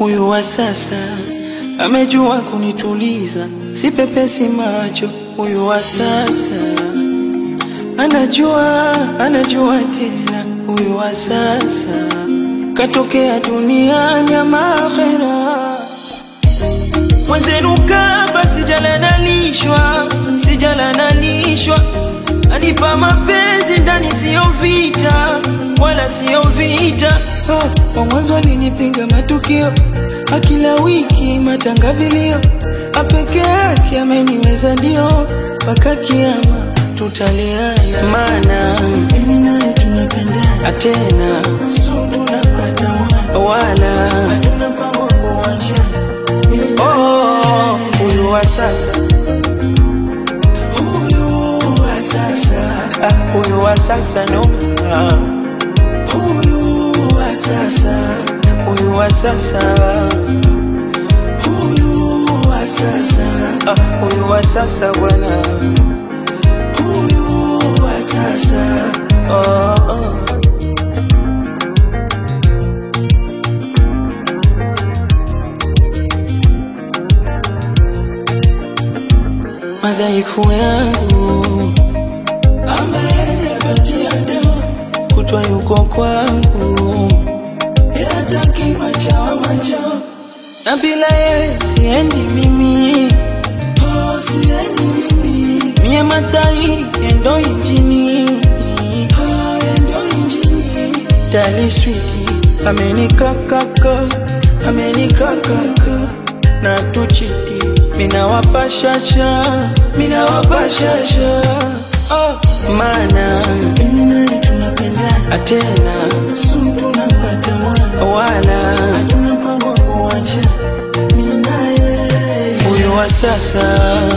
Huyu wa sasa amejua kunituliza, si pepesi macho. Huyu wa sasa anajua, anajua tena. Huyu wa sasa katokea duniani ama akhera. Mwenzenu kaba sijalanalishwa, sijalanalishwa, anipa mapenzi ndani, siyo vita wala siyo vita. Oh, wa mwanzo alinipiga matukio, akila wiki matanga vilio, apeke yake ameniweza ndio, mpaka kiama tutaliana, maana mimi naye tunapendana tena, sundu napata mwana wala hatuna mpango kuachana. Oh, huyu wa sasa, huyu wa sasa, ah, huyu wa sasa no, ah, huyu wa sasa, huyu wa sasa, huyu wa sasa, ah, huyu wa sasa bwana, huyu wa sasa, oh, oh. madhaifu yangu ameyapatia dawa, kutwa yuko kwangu, yataki machawa machawa, na bila yeye siendi mimi, oh, siendi mimi, mie matairi endo injini, oh, endo injini, tali switi amenikakaka, amenikakaka na tuchiti mina wapashasha mina wapashasha oh, mana mimi naye tunapendana tena sumu tunapata mwana wala hatuna mpango wa kuacha mimi naye huyu wa sasa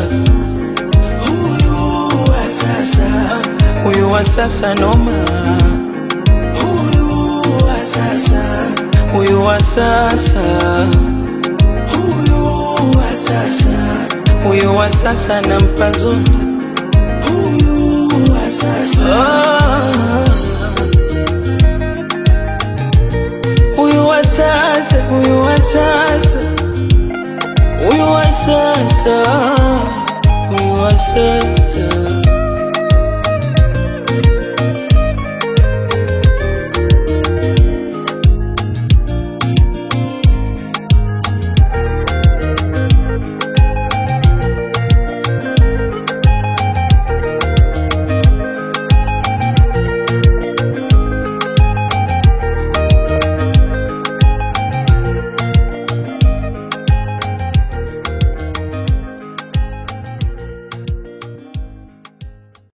huyu wa sasa huyu wa sasa noma huyu wa sasa huyu wa sasa huyu wa sasa, huyu wa sasa nampa zote, huyu wa sasa huyu wa sasa, huyu wa sasa, huyu wa sasa, huyu wa sasa